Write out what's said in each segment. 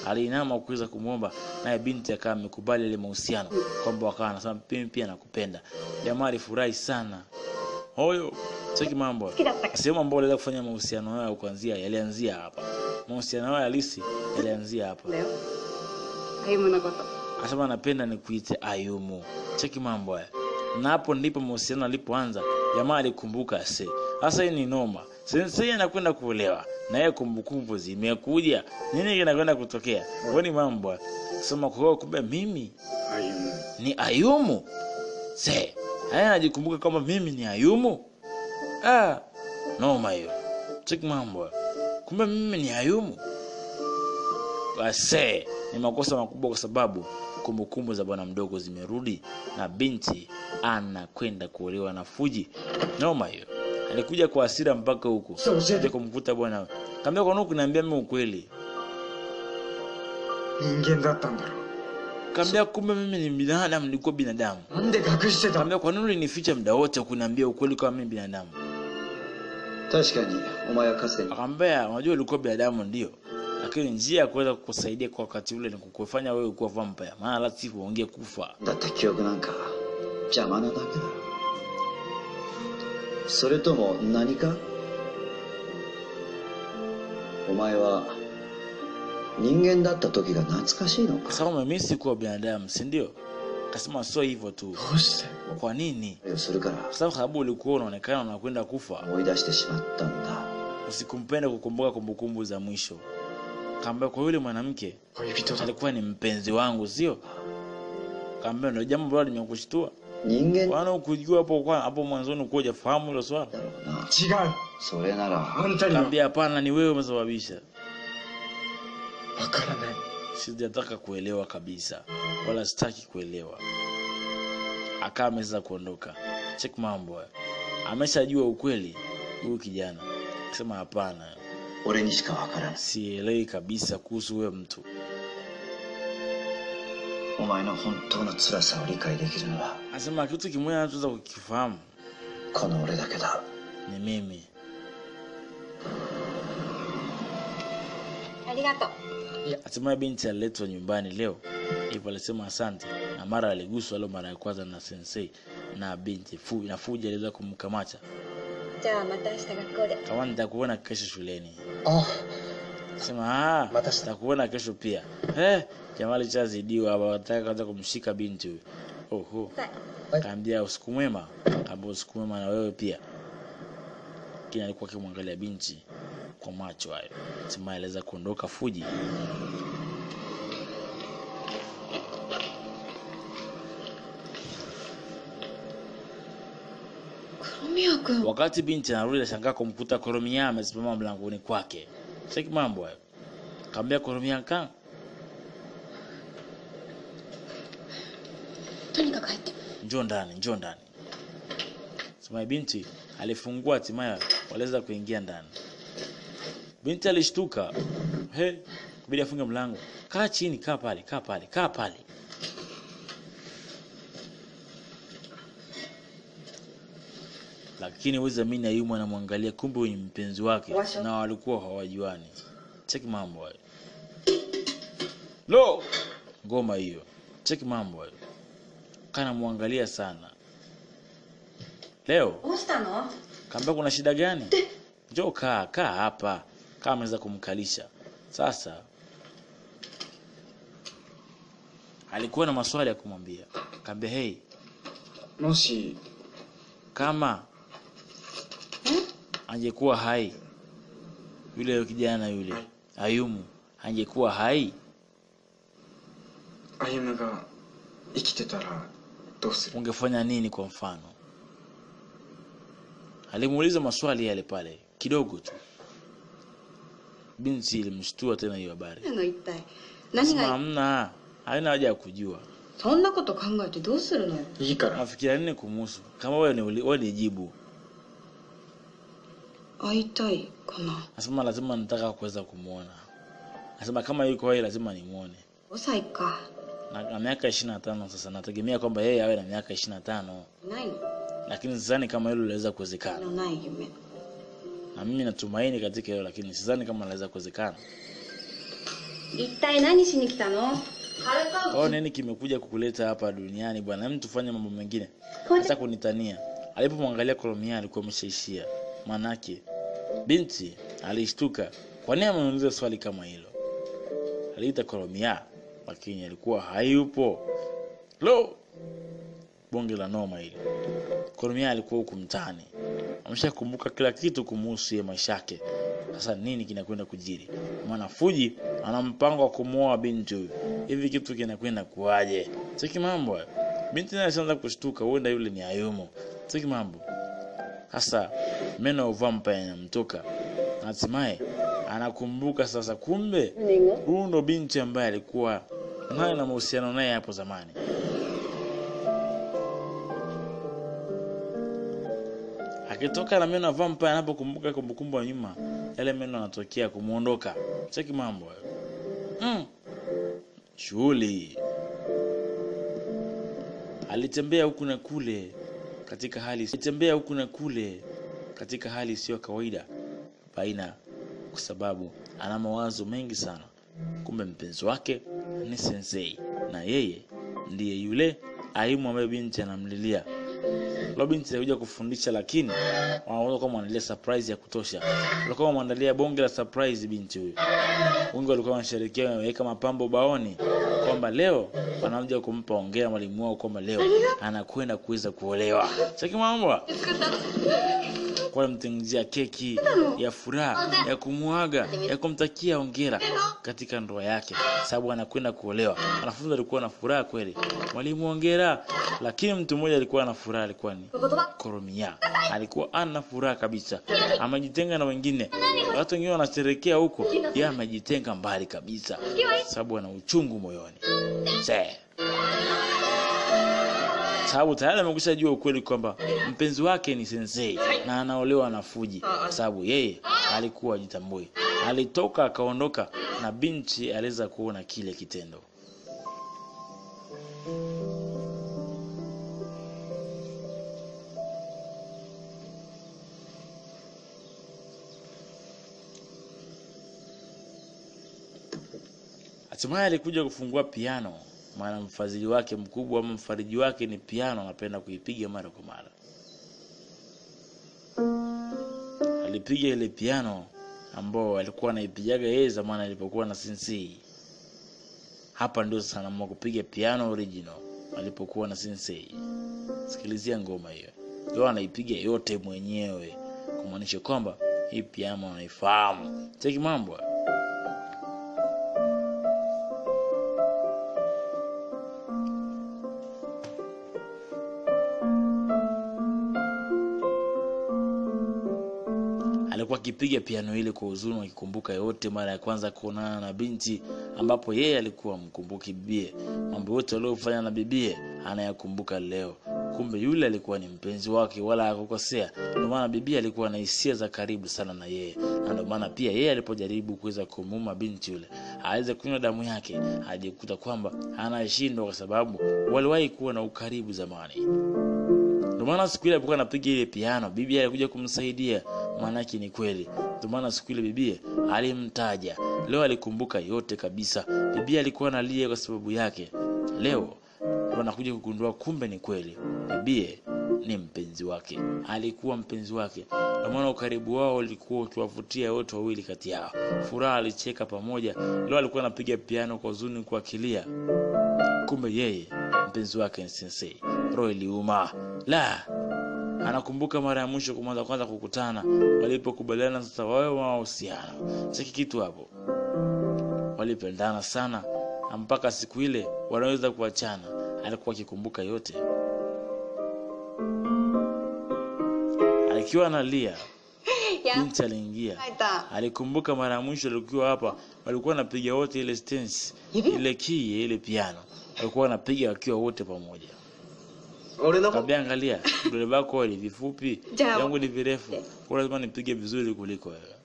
aliinama kuweza kumwomba, naye binti akawa amekubali ile mahusiano kwamba wakawa anasema mimi pia nakupenda. Jamaa alifurahi sana. Hoyo cheki mambo. Sehemu ambayo aliweza kufanya mahusiano yao kuanzia yalianzia hapa. Mahusiano yao halisi yalianzia hapa. だよ歩夢のこと Akasema napenda nikuite Ayumu. Cheki mambo haya. Na hapo ndipo mahusiano alipoanza. Jamaa alikumbuka se. Sasa hii ni noma. Sensei anakwenda kuolewa na yeye kumbukumbu zimekuja. Nini kinakwenda kutokea? Kwani mambo haya. Sema kwa hiyo kumbe mimi 歩む ni Ayumu. Se. Haya anajikumbuka kwamba mimi ni Ayumu. Ah, noma hiyo. Cheki mambo haya. Kumbe mimi ni Ayumu. Wase, ni makosa makubwa kwa sababu kumbukumbu za bwana mdogo zimerudi na binti anakwenda kuolewa na Fuji. Noma hiyo. Alikuja kwa hasira mpaka huku. Sio usete. Kuja kumkuta bwana. Kaambia kwa nini kuniambia mimi ukweli? 人間だったんだろ Kaambia kumbe mimi ni binadamu, nilikuwa binadamu. うなんで隠してた Kaambia kwa nini ulinificha muda wote kuniambia ukweli kama mimi binadamu? 確かにお前はかつて Akamwambia unajua ulikuwa binadamu ndio, lakini njia ya kuweza kukusaidia kwa wakati ule ni kukufanya wewe kuwa vampire, maana la sivyo unge kufa. だった記憶なんか邪魔なだけだそれとも何かお前は人間だった時が懐かしいのか Sasa mimi sikuwa binadamu, si ndio? Akasema sio hivyo tu. どうして Kwa nini? をするから Kwa sababu sababu ulikuwa unaonekana unakwenda kufa, 思い出してしまったんだ usikumpenda kukumbuka kumbukumbu za mwisho. Kaambia kwa yule mwanamke 恋人だ alikuwa ni mpenzi wangu, sio? Kaambia ndio jambo ambalo limekushtua. 人間だ Wana ukujua hapo kwa hapo mwanzoni ukuwa hujafahamu hilo swala. ろうな違うそれならあんたには Kaambia hapana, ni wewe umesababisha. わからない sijataka kuelewa kabisa wala sitaki kuelewa akaa ameweza kuondoka chek mambo haya. ameshajua ukweli huyu kijana akisema hapana 俺にしかわからない sielewi kabisa kuhusu huyo mtu お前の本当の辛さを理解できるのは anasema kitu kimoja anachoweza kukifahamu この俺だけだ ni mimi ありがとう hatimaye binti aliletwa nyumbani leo hivyo alisema asante na mara aliguswa leo mara ya kwanza na sensei na binti fu, na fuji aliweza kumkamata じゃあまた明日学校で kama nitakuona kesho shuleni あ sema ah, Mata sita- nitakuona kesho pia eh, jamaa alichazidiwa hapa wataka kwanza kumshika binti huyu oho はい kaambia usiku mwema kaambia usiku mwema na wewe pia lakini alikuwa akimwangalia binti kwa macho hayo hatimaye aliweza kuondoka fuji 黒宮君 wakati binti anarudi ashangaa kumkuta koromia amesimama mlangoni kwake seki mambo hayo kaambia koromia kan とにかく入って njoo ndani njoo ndani sema binti alifungua hatimaye waliweza kuingia ndani binti alishtuka he kubidi afunge mlango kaa chini kaa pale kaa pale kaa pale lakini wezi amini ayumu anamwangalia kumbe huyu ni mpenzi wake Washo. na walikuwa hawajuani cheki mambo hayo lo ngoma hiyo cheki mambo hayo kana mwangalia sana leo どうしたの kaambia kuna shida gani njoo kaa kaa hapa kaa ameweza kumkalisha sasa alikuwa na maswali ya kumwambia kaambia hei もし kama angekuwa hai yule kijana yule ayumu angekuwa hai 歩夢が生きてたらどうする ungefanya nini kwa mfano alimuuliza maswali yale pale kidogo tu binti ilimshtua tena hiyo habari 何なの一体何 sema が hamna haina haja ya kujua そんなこと考えてどうするのよいいから nafikiria nini kumuhusu kama wewe ni uli- wewe ni jibu 会いたいかな nasema lazima nataka kuweza kumwona nasema kama yuko hai lazima nimwone 5歳か na na miaka ishirini na tano sasa nategemea kwamba yeye awe na miaka ishirini na tano ないの lakini sidhani kama hilo linaweza の kuwezekana ない夢 na mimi natumaini katika hilo lakini sidhani kama linaweza kuwezekana 一体何しに来たの軽か kwao nini kimekuja kukuleta hapa duniani bwana hem tufanye mambo mengine Koja- hata kunitania alipomwangalia kolomia alikuwa ameshaishia manake binti alishtuka kwa nini ameuliza swali kama hilo aliita kolomia lakini alikuwa hayupo lo bonge la noma hili kolomia alikuwa huku mtaani ameshakumbuka kila kitu kumuhusu ye maisha yake sasa nini kinakwenda kujiri maana fuji ana mpango wa kumuoa binti huyu hivi kitu kinakwenda kuwaje cheki mambo hayo binti naye ashaanza kushtuka huenda yule ni ayumu cheki mambo sasa meno ya vampire yanamtoka na hatimaye anakumbuka sasa kumbe huyu ndo binti ambaye alikuwa naye na mahusiano naye hapo zamani akitoka na meno ya vampire anapokumbuka kumbukumbu ya nyuma yale meno yanatokea kumwondoka cheki mambo hayo mm. shughuli alitembea huku na kule katika hali alitembea huku na kule katika hali isiyo kawaida baina kwa sababu ana mawazo mengi sana kumbe mpenzi wake ni sensei na yeye ndiye yule aimu ambaye binti anamlilia lo binti alikuja kufundisha lakini wanaweza kuwa mwandalia surprise ya kutosha walikuwa wamwandalia bonge la surprise binti huyu wengi walikuwa wanasherehekea wameweka mapambo baoni kwamba leo wanakuja kumpa ongea mwalimu wao kwamba leo anakwenda kuweza kuolewa chaki mambo kwa walimtengenezea keki ya furaha ya kumwaga ya kumtakia ongera katika ndoa yake sababu anakwenda kuolewa wanafunzi walikuwa na furaha kweli mwalimu ongera lakini mtu mmoja alikuwa na furaha alikuwa ni koromia alikuwa ana furaha kabisa amejitenga na wengine watu wengine wanasherekea huko yeye amejitenga mbali kabisa sababu ana uchungu moyoni Se. sababu tayari amekwisha jua ukweli kwamba mpenzi wake ni sensei na anaolewa na fuji sababu yeye alikuwa ajitambui alitoka akaondoka na binti aliweza kuona kile kitendo hatimaye alikuja kufungua piano maana mfadhili wake mkubwa ama mfariji wake ni piano anapenda kuipiga mara kwa mara alipiga ile piano ambao alikuwa anaipigaga yeye zamani alipokuwa na sensei hapa ndio sasa anaamua kupiga piano original alipokuwa na sensei sikilizia ngoma hiyo yo anaipiga yote mwenyewe kumaanisha kwamba hii piano anaifahamu cheki mambo alikuwa akipiga piano ile kwa huzuni akikumbuka yote mara ya kwanza kuonana na binti ambapo yeye alikuwa mkumbuki bibie mambo yote aliyofanya na bibie anayakumbuka leo kumbe yule alikuwa ni mpenzi wake wala hakukosea ndio maana bibie alikuwa na hisia za karibu sana na yeye na ndio maana pia yeye alipojaribu kuweza kumuuma binti yule aweze kunywa damu yake ajikuta kwamba anashindwa kwa sababu waliwahi kuwa na ukaribu zamani ndio maana siku ile alipokuwa anapiga ile piano bibi alikuja kumsaidia maanake ni kweli ndio maana siku ile bibie alimtaja leo alikumbuka yote kabisa bibie alikuwa analia kwa sababu yake leo ndio anakuja kugundua kumbe ni kweli bibie ni mpenzi wake alikuwa mpenzi wake ndio maana ukaribu wao ulikuwa ukiwavutia wote wawili kati yao furaha alicheka pamoja leo alikuwa anapiga piano kwa huzuni kwa kilia kumbe yeye mpenzi wake ni sensei roho iliuma la anakumbuka mara ya mwisho kumwanza kwanza kukutana walipokubaliana sasa wawe mahusiano cheki kitu hapo walipendana sana na mpaka siku ile wanaweza kuachana alikuwa akikumbuka yote akiwa analia binti aliingia alikumbuka mara ya mwisho alikuwa hapa walikuwa wanapiga wote ile stance ile key ya ile piano walikuwa wanapiga wakiwa wote pamoja 俺の Kaambia angalia, vidole vyako ni vifupi, Ja- yangu ni virefu. Kwa lazima nipige vizuri kuliko wewe.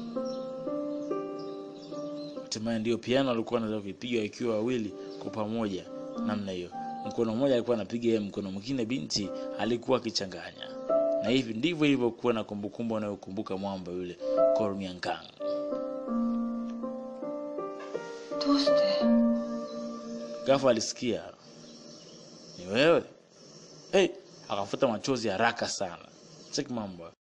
Hatimaye ndio piano alikuwa anaweza kuipiga ikiwa wawili kwa pamoja namna hiyo. Mkono mmoja alikuwa anapiga yeye, mkono mwingine binti alikuwa akichanganya. Na hivi ndivyo ilivyokuwa na kumbukumbu anayokumbuka mwamba yule Kormiankang. どうして Ghafla alisikia ni wewe. Hey, akafuta machozi haraka sana. Cheki mambo.